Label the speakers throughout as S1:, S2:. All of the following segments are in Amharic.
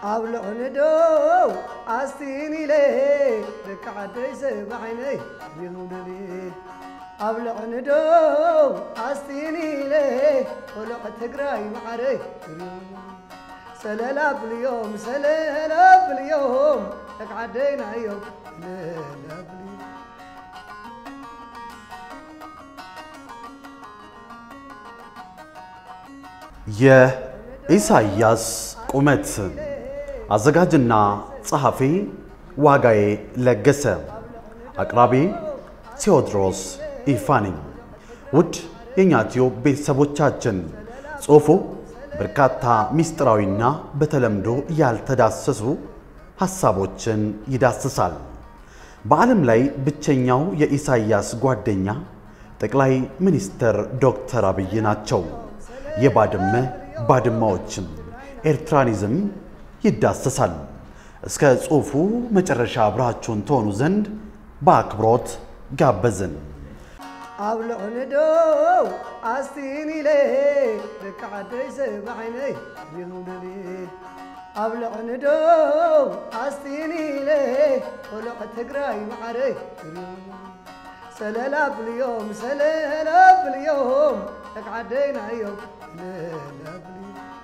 S1: ኣብ ልዕንዶ ኣስቲኒለ ደቂ ዓደይ ሰባዓይነይ ይሁንኒ ኣብ ልዕንዶ ኣስቲኒለ ቆልዕ ትግራይ ማዕረይ ሰለላ ብልዮም ሰለላ ብልዮም ደቂ ዓደይና እዮም ሰለላ ብልዮም
S2: የኢሳያስ ቁመት አዘጋጅና ጸሐፊ ዋጋዬ ለገሰ፣ አቅራቢ ቴዎድሮስ ኢፋ ነኝ። ውድ የእኛ ቲዩብ ቤተሰቦቻችን ጽሑፉ በርካታ ምስጢራዊና በተለምዶ ያልተዳሰሱ ሐሳቦችን ይዳስሳል። በዓለም ላይ ብቸኛው የኢሳያስ ጓደኛ ጠቅላይ ሚኒስትር ዶክተር አብይ ናቸው። የባድመ ባድማዎችም ኤርትራኒዝም ይዳሰሳል። እስከ ጽሑፉ መጨረሻ አብራችሁን ትሆኑ ዘንድ በአክብሮት ጋበዝን።
S1: ኣብ ልዕንዶ ኣስቲኒለ ደቂ ዓደይ ሰባዓይነይ ይሁንኒ ኣብ ልዕንዶ ኣስቲኒለ ቆልዕ ትግራይ ማዕረይ ሰለላ ብልዮም ሰለላ ብልዮም ደቂ ዓደይና እዮም ሰለላ ብልዮም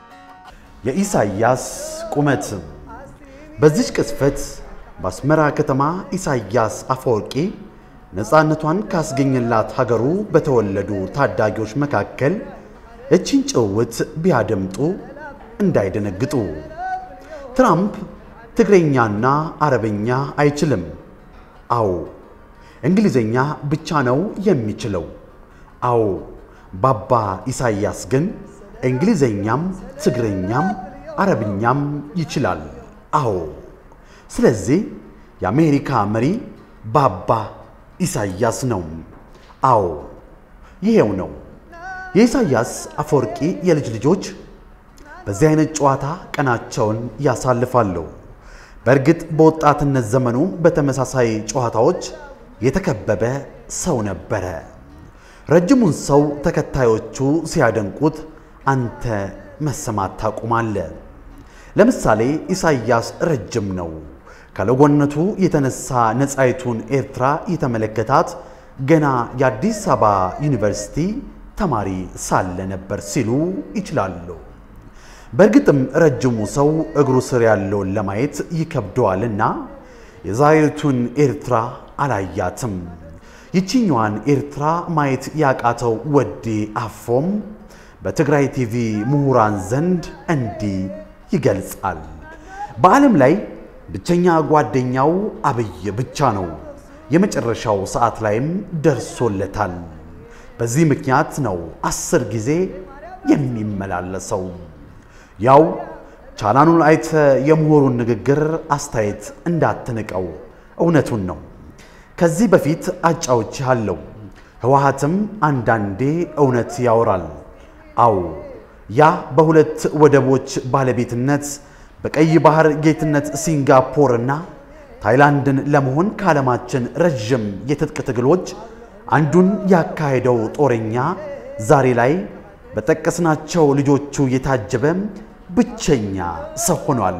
S2: የኢሳያስ ቁመት በዚች ቅስፈት በአስመራ ከተማ ኢሳያስ አፈወርቂ ነፃነቷን ካስገኘላት ሀገሩ በተወለዱ ታዳጊዎች መካከል እቺን ጭውውት ቢያደምጡ እንዳይደነግጡ። ትራምፕ ትግረኛና አረበኛ አይችልም። አዎ እንግሊዘኛ ብቻ ነው የሚችለው። አዎ ባባ ኢሳያስ ግን እንግሊዘኛም ትግረኛም አረብኛም ይችላል። አዎ ስለዚህ የአሜሪካ መሪ ባባ ኢሳያስ ነው። አዎ ይሄው ነው። የኢሳያስ አፈወርቂ የልጅ ልጆች በዚህ አይነት ጨዋታ ቀናቸውን ያሳልፋሉ። በእርግጥ በወጣትነት ዘመኑ በተመሳሳይ ጨዋታዎች የተከበበ ሰው ነበረ። ረጅሙን ሰው ተከታዮቹ ሲያደንቁት አንተ መሰማት ታቁማለህ። ለምሳሌ ኢሳያስ ረጅም ነው። ከለጎነቱ የተነሳ ነፃይቱን ኤርትራ የተመለከታት ገና የአዲስ አበባ ዩኒቨርሲቲ ተማሪ ሳለ ነበር ሲሉ ይችላሉ። በእርግጥም ረጅሙ ሰው እግሩ ስር ያለውን ለማየት ይከብደዋልና የዛሬቱን ኤርትራ አላያትም። ይችኛዋን ኤርትራ ማየት ያቃተው ወዴ አፎም በትግራይ ቲቪ ምሁራን ዘንድ እንዲህ ይገልጻል። በዓለም ላይ ብቸኛ ጓደኛው አብይ ብቻ ነው። የመጨረሻው ሰዓት ላይም ደርሶለታል። በዚህ ምክንያት ነው አስር ጊዜ የሚመላለሰው። ያው ቻናኑን አይተ የምሁሩን ንግግር አስተያየት እንዳትንቀው፣ እውነቱን ነው። ከዚህ በፊት አጫውቼሃለሁ። ህወሓትም አንዳንዴ እውነት ያወራል። አዎ ያ በሁለት ወደቦች ባለቤትነት በቀይ ባህር ጌትነት ሲንጋፖርና ታይላንድን ለመሆን ከዓለማችን ረዥም የትጥቅ ትግሎች አንዱን ያካሄደው ጦረኛ ዛሬ ላይ በጠቀስናቸው ልጆቹ የታጀበ ብቸኛ ሰው ሆኗል።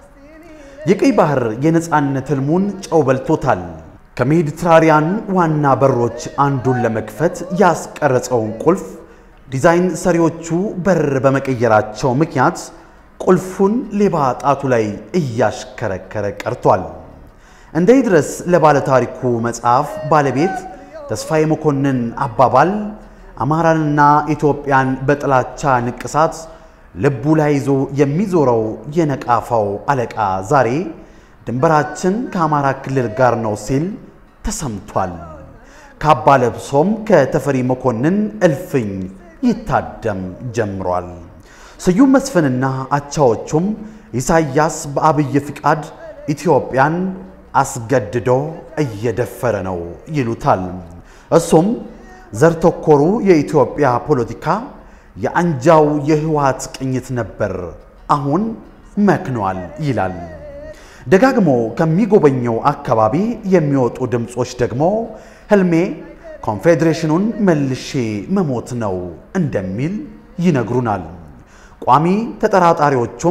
S2: የቀይ ባህር የነፃነት ህልሙን ጨው በልቶታል። ከሜዲትራሪያን ዋና በሮች አንዱን ለመክፈት ያስቀረጸውን ቁልፍ ዲዛይን ሰሪዎቹ በር በመቀየራቸው ምክንያት ቁልፉን ሌባ ጣቱ ላይ እያሽከረከረ ቀርቷል። እንደ ይድረስ ለባለታሪኩ መጽሐፍ ባለቤት ተስፋዬ መኮንን አባባል አማራንና ኢትዮጵያን በጥላቻ ንቅሳት ልቡ ላይ ይዞ የሚዞረው የነቃፋው አለቃ ዛሬ ድንበራችን ከአማራ ክልል ጋር ነው ሲል ተሰምቷል። ካባ ለብሶም ከተፈሪ መኮንን እልፍኝ ይታደም ጀምሯል። ስዩም መስፍንና አቻዎቹም ኢሳያስ በአብይ ፍቃድ ኢትዮጵያን አስገድዶ እየደፈረ ነው ይሉታል። እሱም ዘር ተኮሩ የኢትዮጵያ ፖለቲካ የአንጃው የህወሓት ቅኝት ነበር፣ አሁን መክኗል ይላል። ደጋግሞ ከሚጎበኘው አካባቢ የሚወጡ ድምፆች ደግሞ ህልሜ ኮንፌዴሬሽኑን መልሼ መሞት ነው እንደሚል ይነግሩናል። ቋሚ ተጠራጣሪዎቹም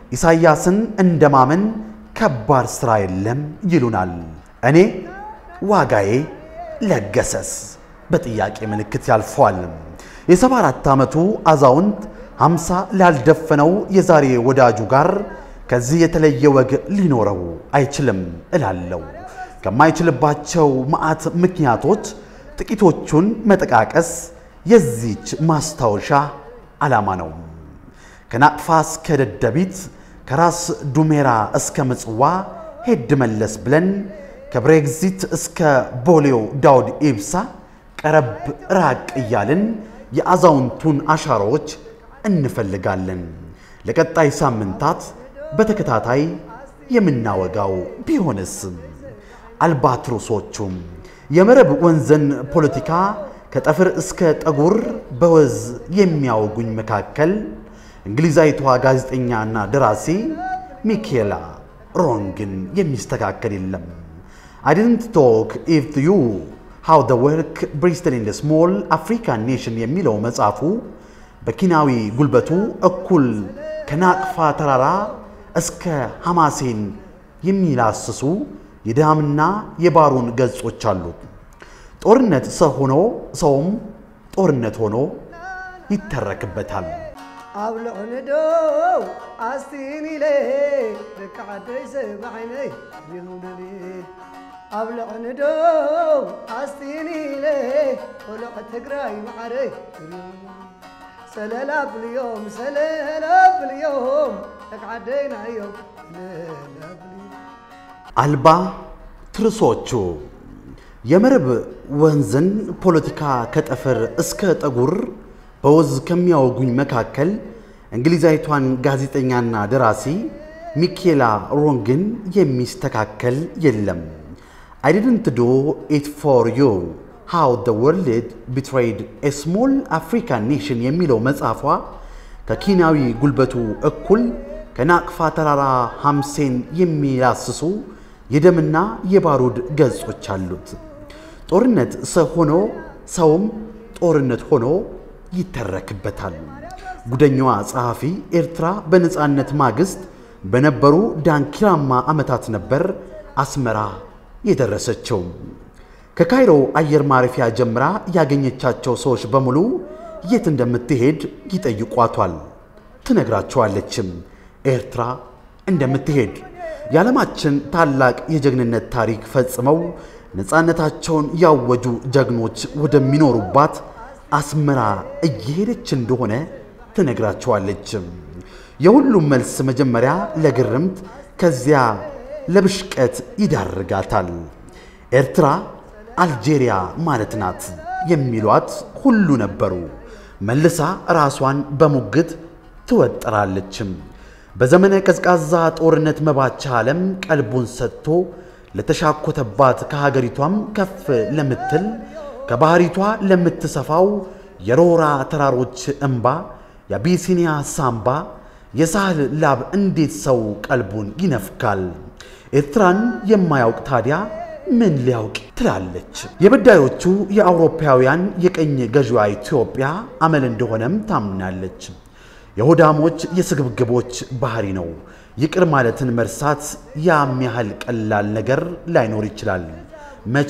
S2: ኢሳይያስን እንደማመን ከባድ ሥራ የለም ይሉናል። እኔ ዋጋዬ ለገሰስ በጥያቄ ምልክት ያልፈዋል። የሰባ አራት ዓመቱ አዛውንት ሃምሳ ላልደፈነው የዛሬ ወዳጁ ጋር ከዚህ የተለየ ወግ ሊኖረው አይችልም እላለሁ። ከማይችልባቸው መዓት ምክንያቶች ጥቂቶቹን መጠቃቀስ የዚች ማስታወሻ ዓላማ ነው። ከናቅፋ እስከ ደደቢት ከራስ ዱሜራ እስከ ምጽዋ ሄድ መለስ ብለን ከብሬግዚት እስከ ቦሌው ዳውድ ኢብሳ ቀረብ ራቅ እያልን የአዛውንቱን አሻራዎች እንፈልጋለን። ለቀጣይ ሳምንታት በተከታታይ የምናወጋው ቢሆንስ አልባትሮሶቹም የመረብ ወንዝን ፖለቲካ ከጠፍር እስከ ጠጉር በወዝ የሚያወጉኝ መካከል እንግሊዛዊቷ ጋዜጠኛና ደራሲ ሚኬላ ሮንግን የሚስተካከል የለም። I didn't talk if you how the work Bristol in the small African nation የሚለው መጽሐፉ በኪናዊ ጉልበቱ እኩል ከናቅፋ ተራራ እስከ ሐማሴን የሚላስሱ የድሃምና የባሩን ገጾች አሉት። ጦርነት ሰው ሆኖ ሰውም ጦርነት ሆኖ ይተረክበታል።
S1: ኣብ ልዕንዶ ኣስቲን ኢለ ደቂ ዓደይ ሰባዓይነይ ይሁንኒ ኣብ ልዕንዶ ኣስቲን ኢለ ቆልዕ ትግራይ ማዕረይ ሰለላ ብልዮም ሰለላ ብልዮም ደቂ ዓደይና እዮም ሰለላ ብልዮም
S2: አልባ ትርሶቹ የመረብ ወንዝን ፖለቲካ ከጠፈር እስከ ጠጉር በወዝ ከሚያወጉኝ መካከል እንግሊዛዊቷን ጋዜጠኛና ደራሲ ሚኬላ ሮንግን የሚስተካከል የለም። I didn't do it for you how the world betrayed a small African nation የሚለው መጽሐፏ ከኪናዊ ጉልበቱ እኩል ከናቅፋ ተራራ ሐምሴን የሚላስሱ የደምና የባሩድ ገጾች አሉት። ጦርነት ሰው ሆኖ ሰውም ጦርነት ሆኖ ይተረክበታል። ጉደኛዋ ጸሐፊ ኤርትራ በነፃነት ማግስት በነበሩ ዳንኪራማ ዓመታት ነበር አስመራ የደረሰችው። ከካይሮ አየር ማረፊያ ጀምራ ያገኘቻቸው ሰዎች በሙሉ የት እንደምትሄድ ይጠይቋቷል። ትነግራቸዋለችም ኤርትራ እንደምትሄድ። የዓለማችን ታላቅ የጀግንነት ታሪክ ፈጽመው ነፃነታቸውን ያወጁ ጀግኖች ወደሚኖሩባት አስመራ እየሄደች እንደሆነ ትነግራቸዋለች። የሁሉም መልስ መጀመሪያ ለግርምት ከዚያ ለብሽቀት ይዳርጋታል። ኤርትራ አልጄሪያ ማለት ናት የሚሏት ሁሉ ነበሩ። መልሳ ራሷን በሙግት ትወጠራለችም። በዘመነ ቀዝቃዛ ጦርነት መባቻ ዓለም ቀልቡን ሰጥቶ ለተሻኮተባት ከሀገሪቷም ከፍ ለምትል ከባህሪቷ ለምትሰፋው የሮራ ተራሮች እምባ የአቢሲኒያ ሳምባ የሳህል ላብ እንዴት ሰው ቀልቡን ይነፍካል? ኤርትራን የማያውቅ ታዲያ ምን ሊያውቅ ትላለች። የበዳዮቹ የአውሮፓውያን የቀኝ ገዢዋ ኢትዮጵያ አመል እንደሆነም ታምናለች። የሆዳሞች የስግብግቦች ባህሪ ነው። ይቅር ማለትን መርሳት ያም ያህል ቀላል ነገር ላይኖር ይችላል። መቼ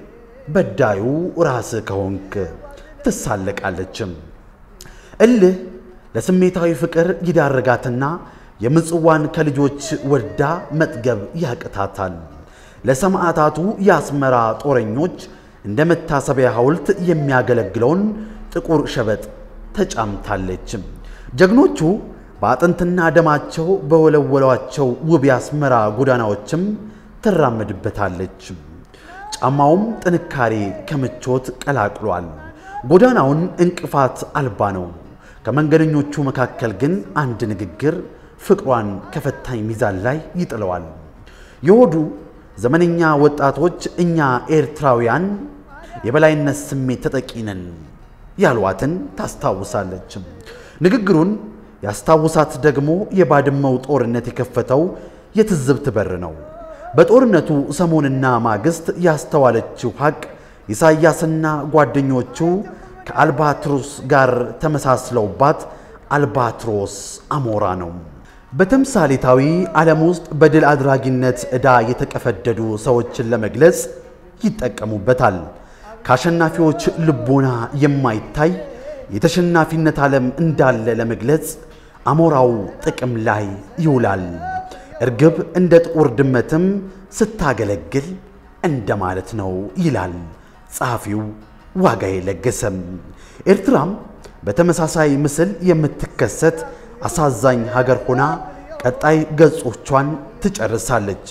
S2: በዳዩ ራስ ከሆንክ ትሳለቃለችም። እልህ ለስሜታዊ ፍቅር ይዳረጋትና የምጽዋን ከልጆች ወዳ መጥገብ ያቅታታል። ለሰማዕታቱ የአስመራ ጦረኞች እንደ መታሰቢያ ሐውልት የሚያገለግለውን ጥቁር ሸበጥ ተጫምታለች። ጀግኖቹ በአጥንትና ደማቸው በወለወሏቸው ውብ የአስመራ ጎዳናዎችም ትራመድበታለች። ጫማውም ጥንካሬ ከምቾት ቀላቅሏል። ጎዳናውን እንቅፋት አልባ ነው። ከመንገደኞቹ መካከል ግን አንድ ንግግር ፍቅሯን ከፈታኝ ሚዛን ላይ ይጥለዋል። የሆዱ ዘመነኛ ወጣቶች እኛ ኤርትራውያን የበላይነት ስሜት ተጠቂ ነን ያሏትን ታስታውሳለች። ንግግሩን ያስታውሳት ደግሞ የባድመው ጦርነት የከፈተው የትዝብት በር ነው። በጦርነቱ ሰሞንና ማግስት ያስተዋለችው ሐቅ ኢሳያስና ጓደኞቹ ከአልባትሮስ ጋር ተመሳስለውባት አልባትሮስ አሞራ ነው። በተምሳሌታዊ ዓለም ውስጥ በድል አድራጊነት ዕዳ የተቀፈደዱ ሰዎችን ለመግለጽ ይጠቀሙበታል። ከአሸናፊዎች ልቦና የማይታይ የተሸናፊነት ዓለም እንዳለ ለመግለጽ አሞራው ጥቅም ላይ ይውላል። እርግብ እንደ ጥቁር ድመትም ስታገለግል እንደማለት ነው ይላል ጸሐፊው ዋጋዬ ለገሰም። ኤርትራም በተመሳሳይ ምስል የምትከሰት አሳዛኝ ሀገር ሆና ቀጣይ ገጾቿን ትጨርሳለች።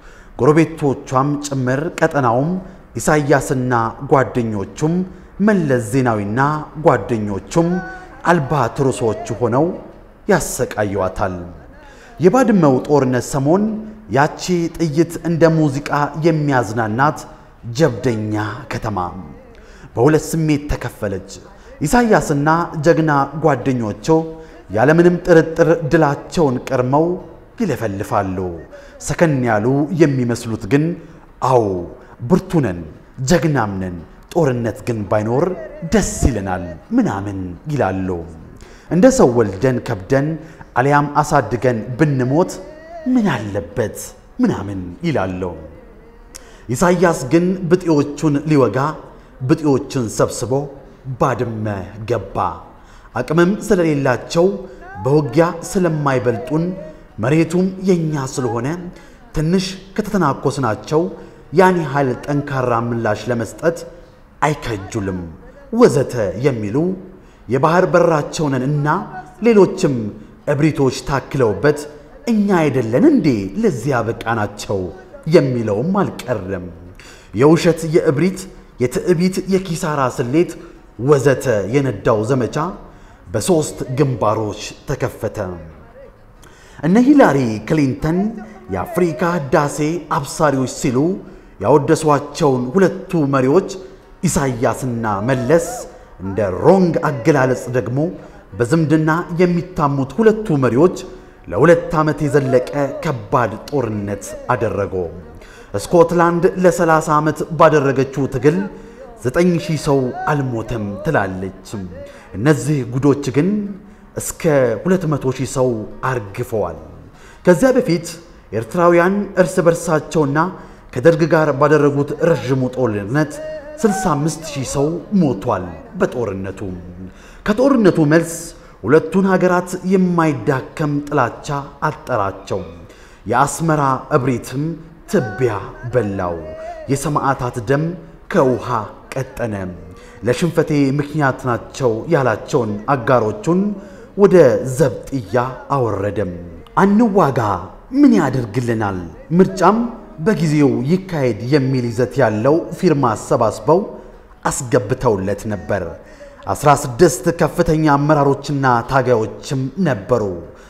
S2: ጎረቤቶቿም ጭምር ቀጠናውም ኢሳያስና ጓደኞቹም መለስ ዜናዊና ጓደኞቹም አልባትሮሶች ሆነው ያሰቃዩዋታል። የባድመው ጦርነት ሰሞን ያቺ ጥይት እንደ ሙዚቃ የሚያዝናናት ጀብደኛ ከተማ በሁለት ስሜት ተከፈለች። ኢሳያስና ጀግና ጓደኞቹ ያለምንም ጥርጥር ድላቸውን ቀርመው ይለፈልፋሉ። ሰከን ያሉ የሚመስሉት ግን አዎ ብርቱ ነን፣ ጀግናም ነን፣ ጦርነት ግን ባይኖር ደስ ይለናል ምናምን ይላሉ። እንደ ሰው ወልደን ከብደን አሊያም አሳድገን ብንሞት ምን አለበት ምናምን ይላሉ። ኢሳያስ ግን ብጤዎቹን ሊወጋ ብጤዎችን ሰብስቦ ባድመ ገባ። አቅምም ስለሌላቸው በውጊያ ስለማይበልጡን መሬቱም የኛ ስለሆነ ትንሽ ከተተናኮስናቸው ያን ያህል ጠንካራ ምላሽ ለመስጠት አይከጁልም ወዘተ የሚሉ የባህር በራቸውንን እና ሌሎችም እብሪቶች ታክለውበት እኛ አይደለን እንዴ ለዚያ በቃናቸው የሚለውም አልቀረም። የውሸት የእብሪት የትዕቢት የኪሳራ ስሌት ወዘተ የነዳው ዘመቻ በሦስት ግንባሮች ተከፈተ። እነ ሂላሪ ክሊንተን የአፍሪካ ህዳሴ አብሳሪዎች ሲሉ ያወደሷቸውን ሁለቱ መሪዎች ኢሳያስና መለስ እንደ ሮንግ አገላለጽ ደግሞ በዝምድና የሚታሙት ሁለቱ መሪዎች ለሁለት ዓመት የዘለቀ ከባድ ጦርነት አደረጉ። ስኮትላንድ ለ30 ዓመት ባደረገችው ትግል ዘጠኝ ሺህ ሰው አልሞተም ትላለች። እነዚህ ጉዶች ግን እስከ 200 ሺህ ሰው አርግፈዋል። ከዚያ በፊት ኤርትራውያን እርስ በርሳቸውና ከደርግ ጋር ባደረጉት ረዥሙ ጦርነት 65 ሺህ ሰው ሞቷል። በጦርነቱ ከጦርነቱ መልስ ሁለቱን ሀገራት የማይዳከም ጥላቻ አጠራቸው። የአስመራ እብሪትም ትቢያ በላው። የሰማዕታት ደም ከውሃ ቀጠነ። ለሽንፈቴ ምክንያት ናቸው ያላቸውን አጋሮቹን ወደ ዘብጥያ አወረደም። አንዋጋ ምን ያደርግልናል፣ ምርጫም በጊዜው ይካሄድ የሚል ይዘት ያለው ፊርማ አሰባስበው አስገብተውለት ነበር። 16 ከፍተኛ አመራሮችና ታጋዮችም ነበሩ።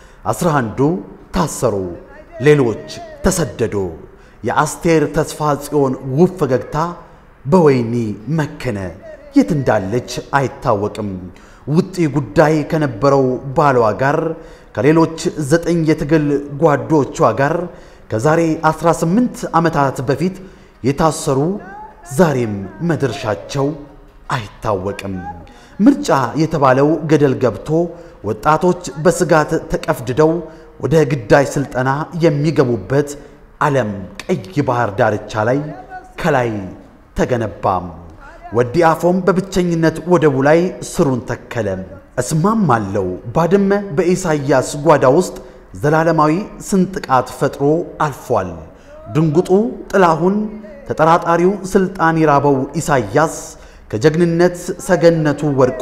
S2: 11ዱ ታሰሩ፣ ሌሎች ተሰደዱ። የአስቴር ተስፋ ጽዮን ውብ ፈገግታ በወይኒ መከነ። የት እንዳለች አይታወቅም። ውጪ ጉዳይ ከነበረው ባሏ ጋር ከሌሎች ዘጠኝ የትግል ጓዶቿ ጋር ከዛሬ 18 ዓመታት በፊት የታሰሩ ዛሬም መድረሻቸው አይታወቅም። ምርጫ የተባለው ገደል ገብቶ ወጣቶች በስጋት ተቀፍድደው ወደ ግዳጅ ስልጠና የሚገቡበት ዓለም ቀይ ባህር ዳርቻ ላይ ከላይ ተገነባም። ወዲ አፎም በብቸኝነት ወደቡ ላይ ስሩን ተከለ። እስማማለሁ ባድመ በኢሳይያስ ጓዳ ውስጥ ዘላለማዊ ስንጥቃት ፈጥሮ አልፏል። ድንጉጡ ጥላሁን፣ ተጠራጣሪው ስልጣን የራበው ኢሳይያስ ከጀግንነት ሰገነቱ ወድቆ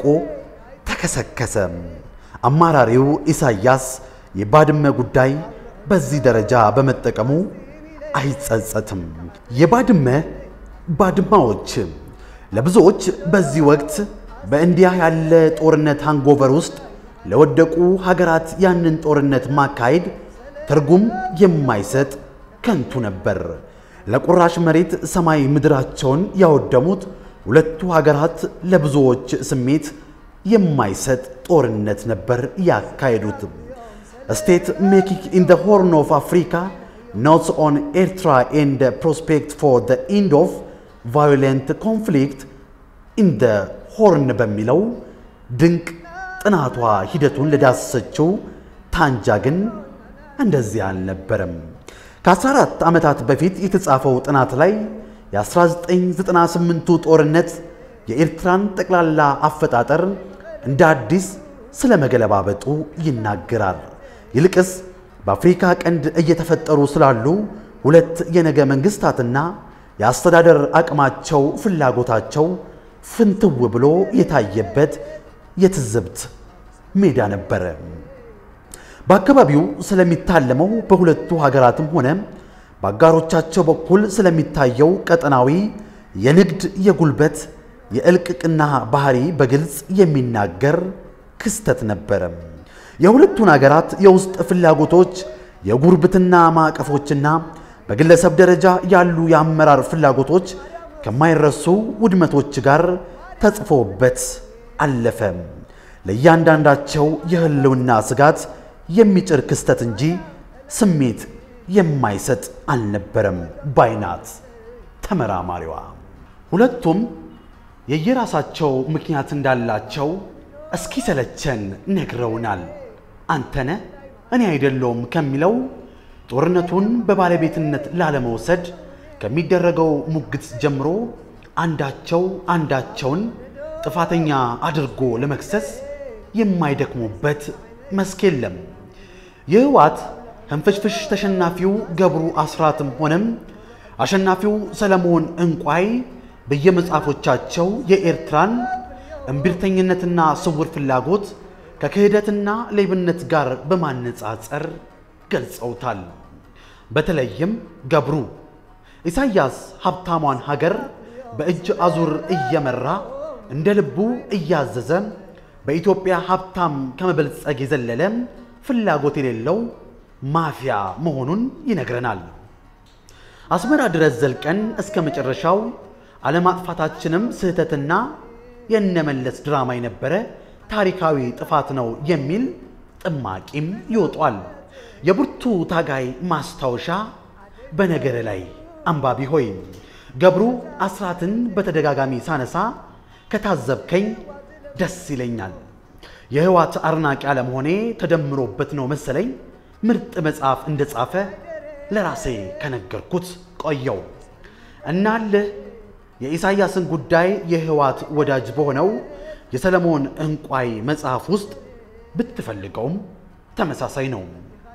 S2: ተከሰከሰ። አማራሪው ኢሳይያስ የባድመ ጉዳይ በዚህ ደረጃ በመጠቀሙ አይጸጸትም። የባድመ ባድማዎች ለብዙዎች በዚህ ወቅት በእንዲያ ያለ ጦርነት ሃንጎቨር ውስጥ ለወደቁ ሀገራት ያንን ጦርነት ማካሄድ ትርጉም የማይሰጥ ከንቱ ነበር። ለቁራሽ መሬት ሰማይ ምድራቸውን ያወደሙት ሁለቱ ሀገራት ለብዙዎች ስሜት የማይሰጥ ጦርነት ነበር ያካሄዱት። ስቴት ሜኪንግ ኢን ዘ ሆርን ኦፍ አፍሪካ ኖትስ ኦን ኤርትራ ኤንድ ፕሮስፔክት ፎር ዘ ኢንድ ኦፍ ቫዮሌንት ኮንፍሊክት ኢን ዘ ሆርን በሚለው ድንቅ ጥናቷ ሂደቱን ለዳሰሰችው ታንጃ ግን እንደዚህ አልነበረም። ከ14 ዓመታት በፊት የተጻፈው ጥናት ላይ የ1998ቱ ጦርነት የኤርትራን ጠቅላላ አፈጣጠር እንደ አዲስ ስለ መገለባበጡ ይናገራል። ይልቅስ በአፍሪካ ቀንድ እየተፈጠሩ ስላሉ ሁለት የነገ መንግስታትና የአስተዳደር አቅማቸው፣ ፍላጎታቸው ፍንትው ብሎ የታየበት የትዝብት ሜዳ ነበረ። በአካባቢው ስለሚታለመው በሁለቱ ሀገራትም ሆነ በአጋሮቻቸው በኩል ስለሚታየው ቀጠናዊ የንግድ፣ የጉልበት፣ የእልቅቅና ባህሪ በግልጽ የሚናገር ክስተት ነበረ። የሁለቱን ሀገራት የውስጥ ፍላጎቶች፣ የጉርብትና ማዕቀፎችና በግለሰብ ደረጃ ያሉ የአመራር ፍላጎቶች ከማይረሱ ውድመቶች ጋር ተጽፎበት አለፈ። ለእያንዳንዳቸው የህልውና ስጋት የሚጭር ክስተት እንጂ ስሜት የማይሰጥ አልነበረም ባይናት ተመራማሪዋ። ሁለቱም የየራሳቸው ምክንያት እንዳላቸው እስኪ ሰለቸን ነግረውናል። አንተነ እኔ አይደለውም ከሚለው ጦርነቱን በባለቤትነት ላለመውሰድ ከሚደረገው ሙግት ጀምሮ አንዳቸው አንዳቸውን ጥፋተኛ አድርጎ ለመክሰስ የማይደክሙበት መስክ የለም። የህወሓት ህንፍሽፍሽ ተሸናፊው ገብሩ አስራትም ሆነም አሸናፊው ሰለሞን እንቋይ በየመጽሐፎቻቸው የኤርትራን እምቢርተኝነትና ስውር ፍላጎት ከክህደትና ሌብነት ጋር በማነጻጸር ገልጸውታል። በተለይም ገብሩ ኢሳያስ ሀብታሟን ሀገር በእጅ አዙር እየመራ እንደ ልቡ እያዘዘ በኢትዮጵያ ሀብታም ከመበልጸግ የዘለለ ፍላጎት የሌለው ማፊያ መሆኑን ይነግረናል። አስመራ ድረስ ዘልቀን እስከ መጨረሻው አለማጥፋታችንም ስህተትና የነመለስ ድራማ የነበረ ታሪካዊ ጥፋት ነው የሚል ጥማቂም ይወጧል። የብርቱ ታጋይ ማስታወሻ በነገር ላይ አንባቢ ሆይ ገብሩ አስራትን በተደጋጋሚ ሳነሳ ከታዘብከኝ ደስ ይለኛል። የህወሓት አድናቂ አለመሆኔ ተደምሮበት ነው መሰለኝ ምርጥ መጽሐፍ እንደጻፈ ለራሴ ከነገርኩት ቆየው። እናልህ የኢሳያስን ጉዳይ የህወሓት ወዳጅ በሆነው የሰለሞን እንቋይ መጽሐፍ ውስጥ ብትፈልገውም ተመሳሳይ ነው።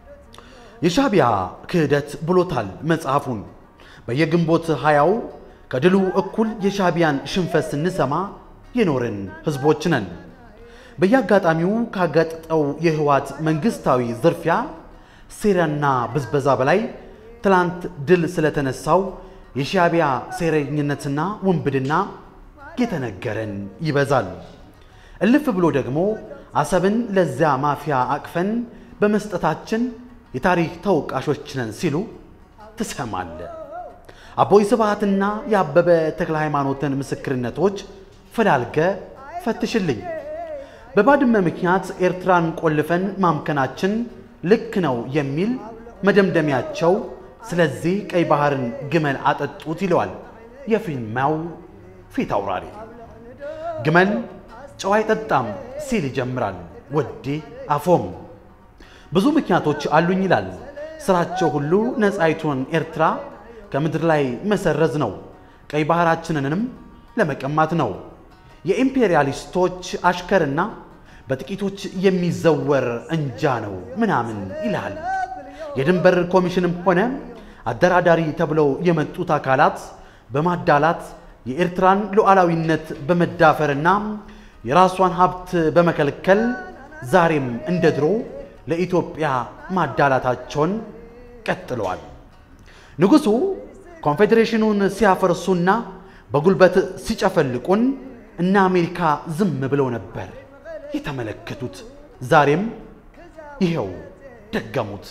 S2: የሻዕቢያ ክህደት ብሎታል መጽሐፉን። በየግንቦት ሃያው ከድሉ እኩል የሻዕቢያን ሽንፈት ስንሰማ የኖርን ህዝቦች ነን። በየአጋጣሚው ካጋጠጠው የህወሓት መንግስታዊ ዝርፊያ፣ ሴራና ብዝበዛ በላይ ትላንት ድል ስለተነሳው የሻዕቢያ ሴረኝነትና ውንብድና የተነገረን ይበዛል። እልፍ ብሎ ደግሞ አሰብን ለዚያ ማፊያ አቅፈን በመስጠታችን የታሪክ ተወቃሾች ነን ሲሉ ትሰማለ። አቦይ ስብሃትና የአበበ ተክለ ሃይማኖትን ምስክርነቶች ፈላልገ ፈትሽልኝ። በባድመ ምክንያት ኤርትራን ቆልፈን ማምከናችን ልክ ነው የሚል መደምደሚያቸው፣ ስለዚህ ቀይ ባህርን ግመል አጠጡት ይለዋል የፊልማው ፊት አውራሪ። ግመል ጨው አይጠጣም ሲል ይጀምራል ወዴ አፎም። ብዙ ምክንያቶች አሉኝ ይላል። ስራቸው ሁሉ ነፃይቱን ኤርትራ ከምድር ላይ መሰረዝ ነው። ቀይ ባህራችንንም ለመቀማት ነው። የኢምፔሪያሊስቶች አሽከርና በጥቂቶች የሚዘወር እንጃ ነው ምናምን ይላል። የድንበር ኮሚሽንም ሆነ አደራዳሪ ተብለው የመጡት አካላት በማዳላት የኤርትራን ሉዓላዊነት በመዳፈርና የራሷን ሀብት በመከልከል ዛሬም እንደ ድሮ ለኢትዮጵያ ማዳላታቸውን ቀጥለዋል። ንጉሡ ኮንፌዴሬሽኑን ሲያፈርሱና በጉልበት ሲጨፈልቁን እነ አሜሪካ ዝም ብለው ነበር የተመለከቱት። ዛሬም ይኸው ደገሙት።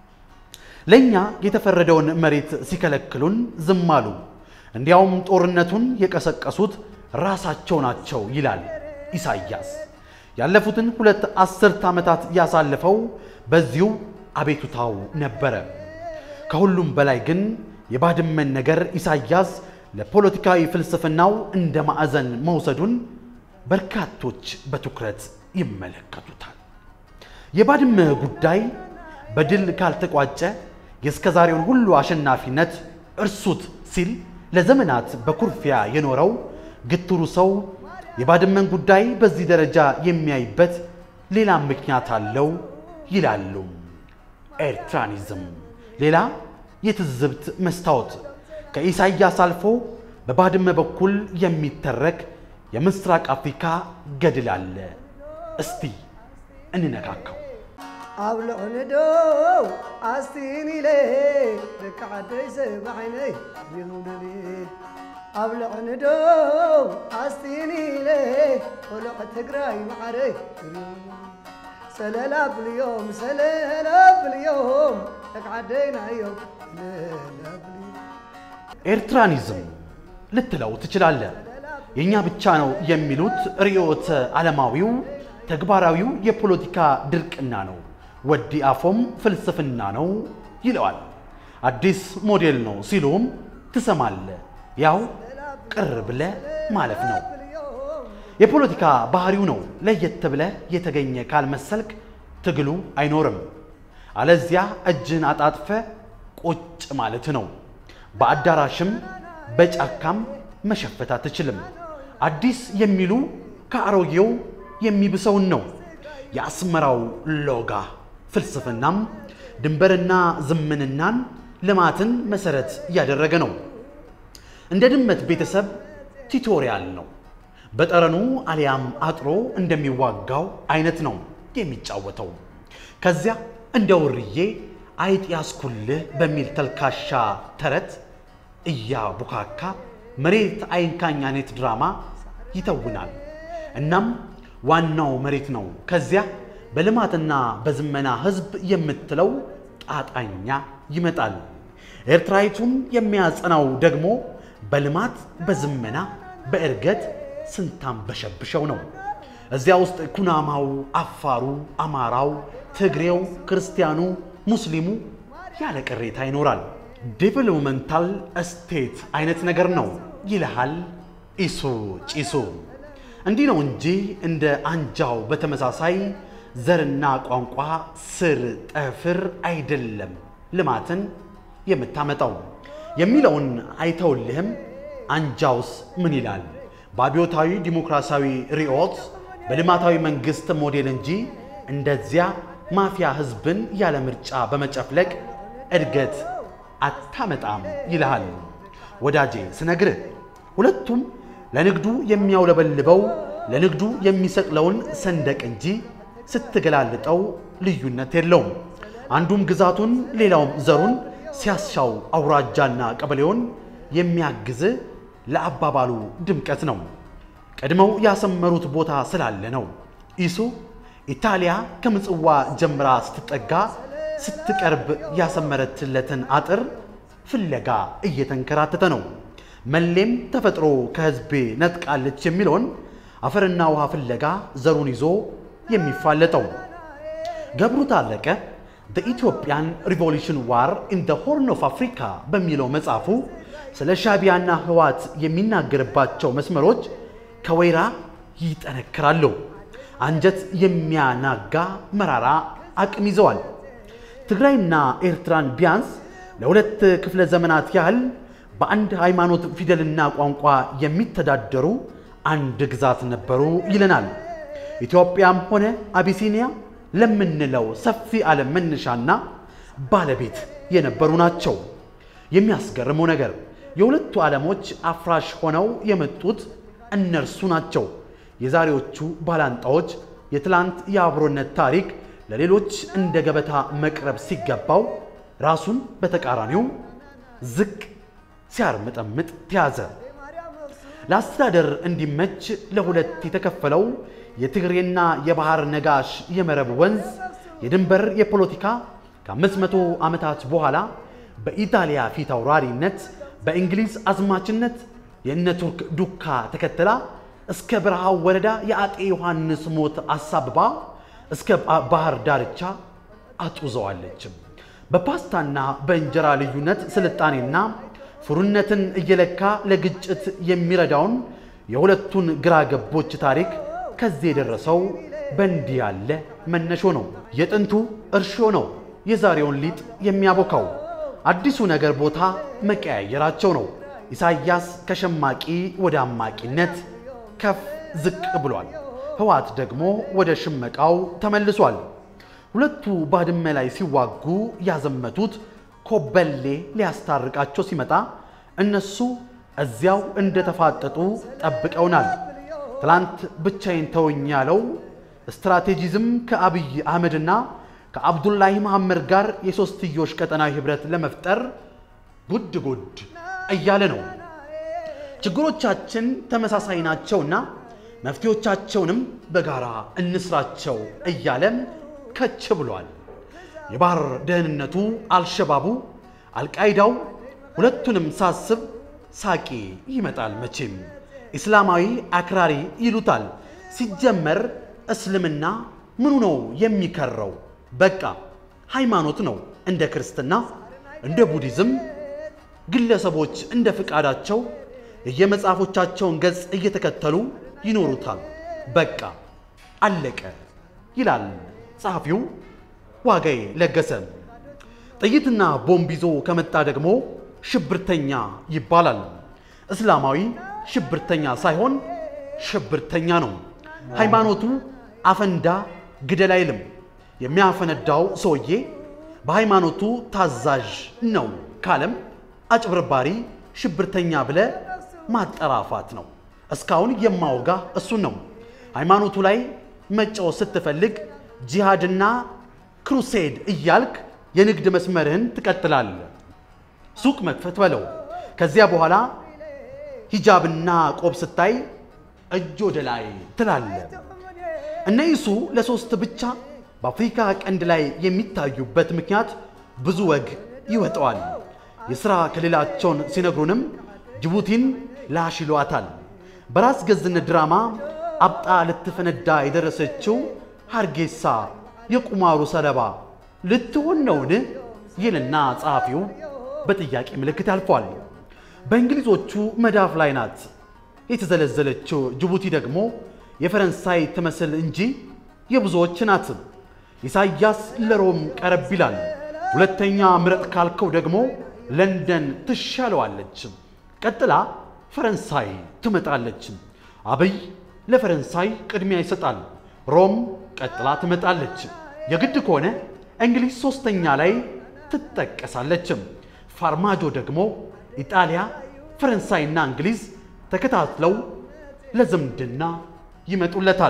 S2: ለእኛ የተፈረደውን መሬት ሲከለክሉን ዝም አሉ። እንዲያውም ጦርነቱን የቀሰቀሱት ራሳቸው ናቸው ይላል ኢሳያስ። ያለፉትን ሁለት አስርት ዓመታት ያሳለፈው በዚሁ አቤቱታው ነበረ። ከሁሉም በላይ ግን የባድመን ነገር ኢሳያስ ለፖለቲካዊ ፍልስፍናው እንደ ማዕዘን መውሰዱን በርካቶች በትኩረት ይመለከቱታል። የባድመ ጉዳይ በድል ካልተቋጨ የእስከዛሬውን ሁሉ አሸናፊነት እርሱት ሲል ለዘመናት በኩርፊያ የኖረው ግትሩ ሰው የባድመን ጉዳይ በዚህ ደረጃ የሚያይበት ሌላ ምክንያት አለው ይላሉ። ኤርትራኒዝም ሌላ የትዝብት መስታወት ከኢሳይያስ አልፎ በባድመ በኩል የሚተረክ የምስራቅ አፍሪካ ገድል አለ። እስቲ እንነካካው።
S1: ኣብ ልዕንዶ ኣስቲን ኢለ ደቂ ዓደይ ሰባዓይነይ ይሁንኒ ኣብ ልዕንዶ ኣስቲን ኢለ ቆልዕ ትግራይ ማዕረይ ሰለላ ብልዮም ሰለላ ብልዮም ደቂ ዓደይና እዮም ሰለላ ብልዮም
S2: ኤርትራኒዝም ልትለው ትችላለህ። የእኛ ብቻ ነው የሚሉት ርዕዮተ ዓለማዊው ተግባራዊው የፖለቲካ ድርቅና ነው። ወዲ አፎም ፍልስፍና ነው ይለዋል። አዲስ ሞዴል ነው ሲሉም ትሰማለህ። ያው ቅር ብለህ ማለፍ ነው። የፖለቲካ ባህሪው ነው። ለየት ብለህ የተገኘ ካልመሰልክ ትግሉ አይኖርም። አለዚያ እጅን አጣጥፈ ቁጭ ማለት ነው። በአዳራሽም በጫካም መሸፈት አትችልም። አዲስ የሚሉ ከአሮጌው የሚብሰውን ነው። የአስመራው ሎጋ ፍልስፍናም ድንበርና ዝምንናን ልማትን መሰረት ያደረገ ነው። እንደ ድመት ቤተሰብ ቲቶሪያል ነው። በጠረኑ አሊያም አጥሮ እንደሚዋጋው አይነት ነው የሚጫወተው። ከዚያ እንደ ውርዬ አይጥ ያስኩልህ በሚል ተልካሻ ተረት እያቡካካ መሬት አይንካኝ አይነት ድራማ ይተውናል። እናም ዋናው መሬት ነው። ከዚያ በልማትና በዝመና ህዝብ የምትለው ጣጣኛ ይመጣል። ኤርትራዊቱን የሚያጸናው ደግሞ በልማት በዝመና በእርገት ስንታንበሸብሸው ነው። እዚያ ውስጥ ኩናማው፣ አፋሩ፣ አማራው፣ ትግሬው፣ ክርስቲያኑ፣ ሙስሊሙ ያለ ቅሬታ ይኖራል። ዴቨሎፕመንታል ስቴት አይነት ነገር ነው ይልሃል ኢሱ ጪሱ። እንዲህ ነው እንጂ እንደ አንጃው በተመሳሳይ ዘርና ቋንቋ ስር ጠፍር አይደለም ልማትን የምታመጣው የሚለውን አይተውልህም። አንጃውስ ምን ይላል? በአብዮታዊ ዲሞክራሲያዊ ርዕዮት በልማታዊ መንግስት ሞዴል እንጂ እንደዚያ ማፊያ ህዝብን ያለ ምርጫ በመጨፍለቅ እድገት አታመጣም ይልሃል። ወዳጄ ስነግርህ ሁለቱም ለንግዱ የሚያውለበልበው ለንግዱ የሚሰቅለውን ሰንደቅ እንጂ ስትገላልጠው ልዩነት የለውም። አንዱም ግዛቱን ሌላውም ዘሩን ሲያሻው አውራጃና ቀበሌውን የሚያግዝ ለአባባሉ ድምቀት ነው። ቀድመው ያሰመሩት ቦታ ስላለ ነው። ኢሱ ኢታሊያ ከምጽዋ ጀምራ ስትጠጋ ስትቀርብ ያሰመረችለትን አጥር ፍለጋ እየተንከራተተ ነው። መሌም ተፈጥሮ ከህዝቤ ነጥቃለች የሚለውን አፈርና ውሃ ፍለጋ ዘሩን ይዞ የሚፋለጠው ገብሩ ታረቀ ዘ ኢትዮጵያን ሪቮሉሽን ዋር ኢን ዘ ሆርን ኦፍ አፍሪካ በሚለው መጽሐፉ ስለ ሻቢያና ህዋት የሚናገርባቸው መስመሮች ከወይራ ይጠነክራሉ። አንጀት የሚያናጋ መራራ አቅም ይዘዋል። ትግራይና ኤርትራን ቢያንስ ለሁለት ክፍለ ዘመናት ያህል በአንድ ሃይማኖት ፊደልና ቋንቋ የሚተዳደሩ አንድ ግዛት ነበሩ ይለናል። ኢትዮጵያም ሆነ አቢሲኒያ ለምንለው ሰፊ ዓለም መነሻና ባለቤት የነበሩ ናቸው። የሚያስገርመው ነገር የሁለቱ ዓለሞች አፍራሽ ሆነው የመጡት እነርሱ ናቸው። የዛሬዎቹ ባላንጣዎች የትላንት የአብሮነት ታሪክ ለሌሎች እንደ ገበታ መቅረብ ሲገባው ራሱን በተቃራኒው ዝቅ ሲያርምጠምጥ ተያዘ። ለአስተዳደር እንዲመች ለሁለት የተከፈለው የትግሬና የባህር ነጋሽ የመረብ ወንዝ የድንበር የፖለቲካ ከአምስት መቶ ዓመታት በኋላ በኢጣሊያ ፊት አውራሪነት በእንግሊዝ አዝማችነት የእነ ቱርክ ዱካ ተከትላ እስከ በረሃው ወረዳ የአጤ ዮሐንስ ሞት አሳብባ እስከ ባህር ዳርቻ አጡዘዋለችም። በፓስታና በእንጀራ ልዩነት ስልጣኔና ፉርነትን እየለካ ለግጭት የሚረዳውን የሁለቱን ግራ ገቦች ታሪክ ከዚህ የደረሰው በእንዲህ ያለ መነሾ ነው። የጥንቱ እርሾ ነው የዛሬውን ሊጥ የሚያቦካው። አዲሱ ነገር ቦታ መቀያየራቸው ነው። ኢሳያስ ከሸማቂ ወደ አማቂነት ከፍ ዝቅ ብሏል። ህወሓት ደግሞ ወደ ሽመቃው ተመልሷል። ሁለቱ ባድመ ላይ ሲዋጉ ያዘመቱት ኮበሌ ሊያስታርቃቸው ሲመጣ እነሱ እዚያው እንደተፋጠጡ ጠብቀውናል። ትላንት ብቻዬን ተወኝ ያለው ስትራቴጂዝም ከአብይ አህመድና ከአብዱላሂ መሐመድ ጋር የሦስትዮሽ ቀጠናዊ ኅብረት ለመፍጠር ጉድ ጉድ እያለ ነው። ችግሮቻችን ተመሳሳይ ናቸውና መፍትሄዎቻቸውንም በጋራ እንስራቸው እያለም ከች ብሏል። የባህር ደህንነቱ፣ አልሸባቡ፣ አልቃይዳው ሁለቱንም ሳስብ ሳቂ ይመጣል መቼም። ኢስላማዊ አክራሪ ይሉታል። ሲጀመር እስልምና ምኑ ነው የሚከረው? በቃ ሃይማኖት ነው። እንደ ክርስትና፣ እንደ ቡዲዝም ግለሰቦች እንደ ፍቃዳቸው የየመጽሐፎቻቸውን ገጽ እየተከተሉ ይኖሩታል። በቃ አለቀ ይላል ጸሐፊው ዋጋዬ ለገሰ። ጥይትና ቦምብ ይዞ ከመጣ ደግሞ ሽብርተኛ ይባላል። እስላማዊ ሽብርተኛ ሳይሆን ሽብርተኛ ነው። ሃይማኖቱ አፈንዳ ግደል አይልም። የሚያፈነዳው ሰውዬ በሃይማኖቱ ታዛዥ ነው ካለም አጭበርባሪ ሽብርተኛ ብለ ማጠራፋት ነው። እስካሁን የማወጋ እሱን ነው። ሃይማኖቱ ላይ መጫወት ስትፈልግ ጂሃድና ክሩሴድ እያልክ የንግድ መስመርህን ትቀጥላለህ። ሱቅ መክፈት በለው። ከዚያ በኋላ ሂጃብና ቆብ ስታይ እጅ ወደ ላይ ትላለህ። እነ ኢሱ ለሶስት ብቻ በአፍሪካ ቀንድ ላይ የሚታዩበት ምክንያት ብዙ ወግ ይወጣዋል። የሥራ ክልላቸውን ሲነግሩንም ጅቡቲን ላሽ ይሏታል። በራስ ገዝነት ድራማ አብጣ ልትፈነዳ የደረሰችው ሀርጌሳ የቁማሩ ሰለባ ልትሆን ነውን? ይልና ጸሐፊው በጥያቄ ምልክት ያልፏል። በእንግሊዞቹ መዳፍ ላይ ናት የተዘለዘለችው ጅቡቲ ደግሞ የፈረንሳይ ትመስል እንጂ የብዙዎች ናት። ኢሳያስ ለሮም ቀረብ ይላል። ሁለተኛ ምረጥ ካልከው ደግሞ ለንደን ትሻለዋለች። ቀጥላ ፈረንሳይ ትመጣለች። አብይ ለፈረንሳይ ቅድሚያ ይሰጣል። ሮም ቀጥላ ትመጣለች። የግድ ከሆነ እንግሊዝ ሶስተኛ ላይ ትጠቀሳለች። ፋርማጆ ደግሞ ኢጣሊያ፣ ፈረንሳይና እንግሊዝ ተከታትለው ለዝምድና ይመጡለታል።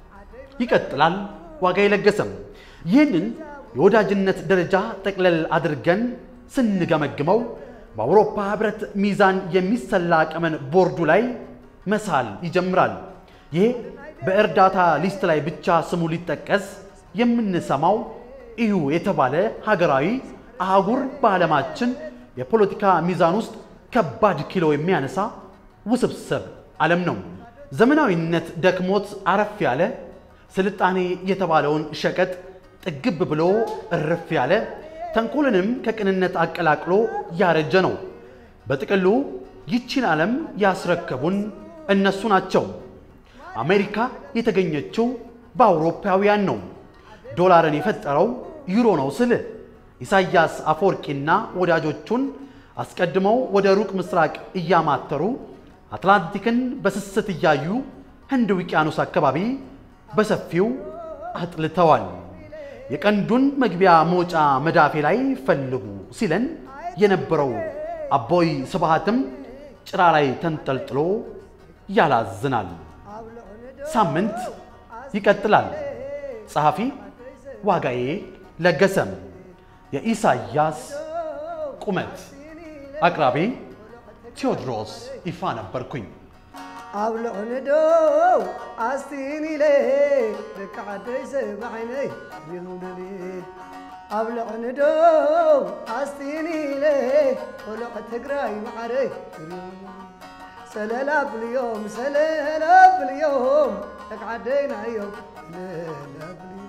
S2: ይቀጥላል ዋጋ የለገሰም ይህንን የወዳጅነት ደረጃ ጠቅለል አድርገን ስንገመግመው በአውሮፓ ህብረት ሚዛን የሚሰላ ቀመን ቦርዱ ላይ መሳል ይጀምራል። ይሄ በእርዳታ ሊስት ላይ ብቻ ስሙ ሊጠቀስ የምንሰማው ኢዩ የተባለ ሀገራዊ አህጉር በዓለማችን የፖለቲካ ሚዛን ውስጥ ከባድ ኪሎ የሚያነሳ ውስብስብ ዓለም ነው። ዘመናዊነት ደክሞት አረፍ ያለ ስልጣኔ የተባለውን ሸቀጥ ጥግብ ብሎ እርፍ ያለ ተንኮልንም ከቅንነት አቀላቅሎ ያረጀ ነው። በጥቅሉ ይቺን ዓለም ያስረከቡን እነሱ ናቸው። አሜሪካ የተገኘችው በአውሮፓውያን ነው። ዶላርን የፈጠረው ዩሮ ነው ስል ኢሳያስ አፈወርቂና ወዳጆቹን አስቀድመው ወደ ሩቅ ምስራቅ እያማተሩ አትላንቲክን በስስት እያዩ ህንድ ውቅያኖስ አካባቢ በሰፊው አጥልተዋል። የቀንዱን መግቢያ መውጫ መዳፌ ላይ ፈልጉ ሲለን የነበረው አቦይ ስብሃትም ጭራ ላይ ተንጠልጥሎ ያላዝናል። ሳምንት ይቀጥላል። ጸሐፊ ዋጋዬ ለገሰም። የኢሳያስ ቁመት አቅራቢ ቴዎድሮስ ይፋ ነበርኩኝ።
S1: ኣብ ልዕሊ ዶ ኣስቲን ኢለ ደቂ ዓደይ ሰባዓይነይ ይሁንኒ ኣብ ልዕሊ ዶ ኣስቲን ኢለ ቆልዕ ትግራይ ማዕረይ ሰለላ ብልዮም ሰለላ ብልዮም ደቂ ዓደይና እዮም ሰለላ ብልዮም